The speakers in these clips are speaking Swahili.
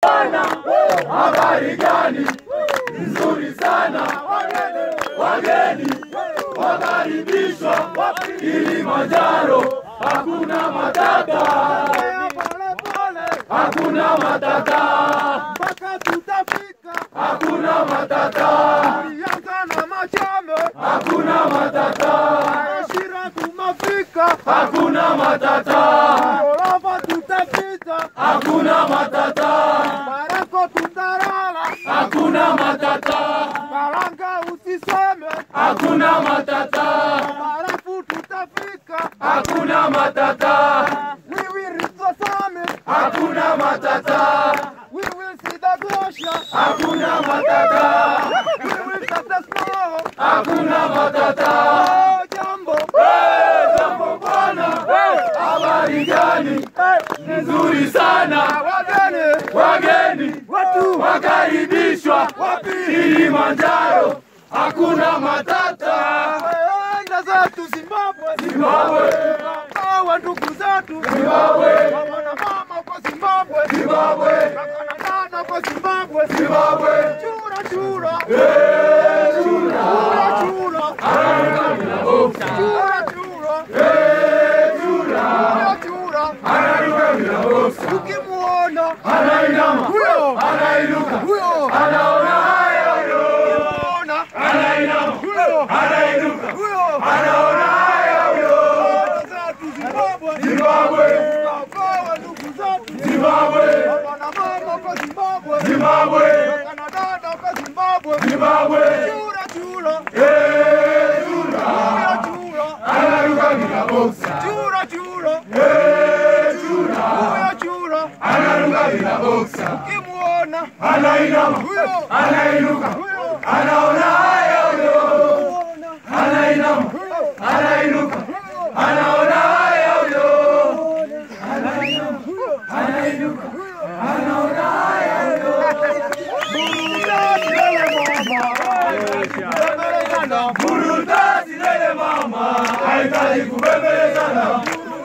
bwana, habari gani? Nzuri sana, wageni wakaribishwa Kilimanjaro, hakuna matata, hakuna matata, mpaka tutafika hakuna matata, Yanga na Machame hakuna matata, Shira tumafika hakuna matata, Orava tutapita hakuna matata, Barako tutarala hakuna matata, Baranga usiseme hakuna matata, Barafu tutafika hakuna matata, We will reach the summit hakuna matata, We will see the glacier hakuna matata, We will touch the snow hakuna matata. Oh jambo Hey, jambo bwana, habari gani? Nzuri sana, Wageni wageni Watu wakaribishwa Kilimanjaro, hakuna matata. Enda zetu Zimbabwe Zimbabwe, Hawa ndugu zetu Zimbabwe, Mama na mama kwa Zimbabwe Zimbabwe, Kaka na dada kwa Zimbabwe Zimbabwe, Chura chura eh, chura, Chura chura anaruka bila boksi, Chura chura eh, chura, Chura chura anaruka bila boksi, Ukimuona anainama, Huyo anainuka, Huyo anaona haya huyo, Ukimuona anainama, Huyo anainuka, Huyo anaona haya huyo, Dada zetu Zimbabwe Zimbabwe, Kawa ndugu zetu Zimbabwe, Mama na mama kwa Zimbabwe Zimbabwe, Kaka na dada kwa Zimbabwe Zimbabwe, Chura chura eh, chura, Chura chura anaruka bila boksi, Chura chura eh, chura, Huyo chura anaruka bila boksi, Ukimuona anainama, Huyo anainuka, Huyo anaona haya huyo, Ukimuona anainama, Huyo anainuka, Huyo anaona haya huyo, Huyo anainuka, anaona haya huyo. Burudani lele mama, haitaki kubembelezana.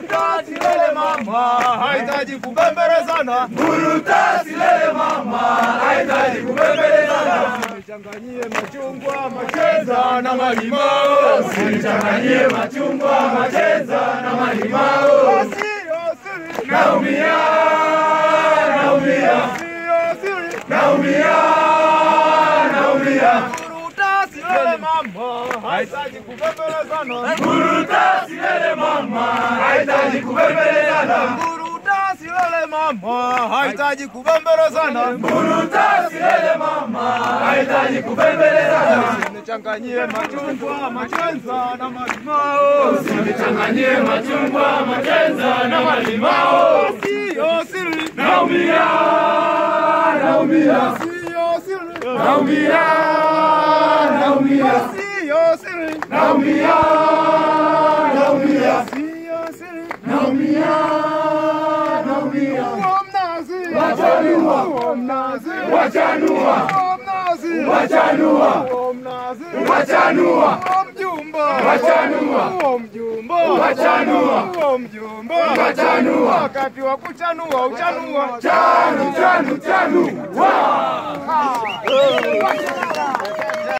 hahitaji kubembelezana Burudani lele mama, haitaki kubembelezana. changanyie machungwa macheza na malimao Usinichanganyie machungwa, macheza na malimao. sio siri Naumia, naumia, sio siri naumia, naumia. burudasi lele mama hahitaji kubembelezana Burudani lele mama, haitaki kubembelezana. burudasi lele mama hahitaji kubembelezana Burudani lele mama, haitaki kubembelezana. nichanganyie machungwa macheza na malimao Usinichanganyie machungwa, macheza na malimao. sio siri Naumia, naumia, sio siri naumia, naumia, sio siri naumia, naumia, sio siri naumia, naumia. Uo mnazi Wachanua. Uo mnazi Wachanua, Uo mnazi wachanua, Uo mnazi wachanua, Uo mjumba Wachanua. Uo mjumba Wachanua. Uo mjumba Wachanua. Wakati wa kuchanua uchanua chanu, chanu, chanu, wa. Ah.